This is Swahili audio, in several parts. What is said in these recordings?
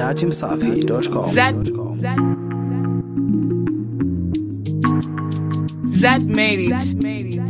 dachimsafi.com. Zad, Zad, Zad made it.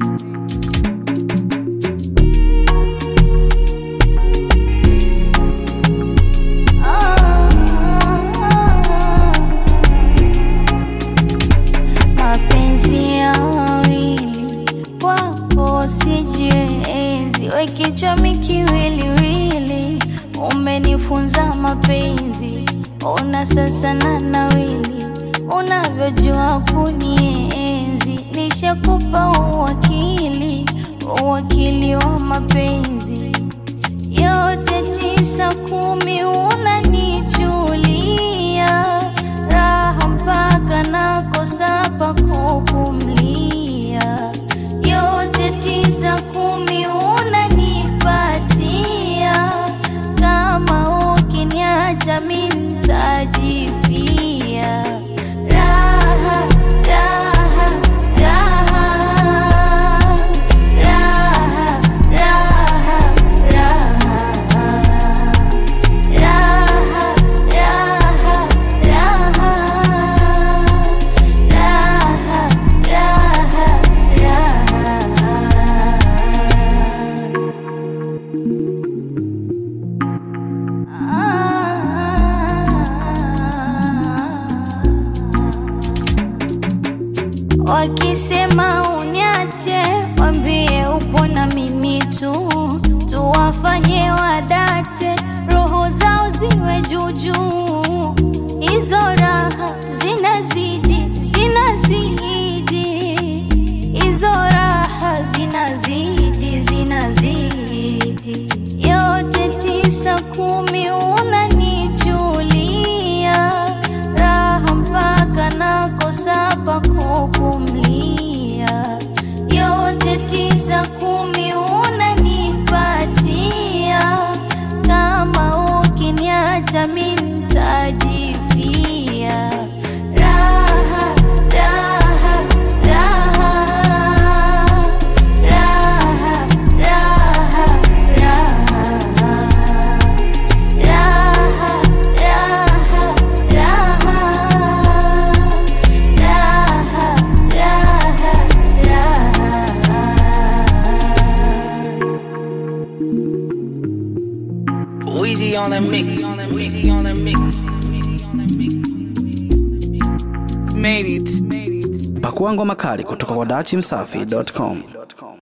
mapenzi ya wawili wako sijiwezi, we kichwa mikiwiliwili, umenifunza mapenzi, ona sasa na nawili, unavyojua kunienzi, nishakupa uwakili, uwakili wa mapenzi yote tisa kumi unanichulia raha mpaka nakosa pa kupumlia yote tisa kumi unanipatia kama ukiniacha mi ntajifia raha raha raha raha raha raha raha raha raha raha raha Wakisema uniache, wambie upo na mimi tu, tuwafanye wadate, roho zao ziwe juujuu. Hizo raha zinazidi, zinazidi, hizo raha zinazidi, zinazidi, yote tisa kumi unanichulia raha mpaka nakosa pa kupumlia, yote tisa kumi unanipatia, kama ukiniacha mi ntajifia. Raha, raha, raha, raha, raha, raha. Raha, raha, raha, raha, raha, raha. Weezy on the mix. Made it. Pakua ngoma kali kutoka kwa dachimsafi.com.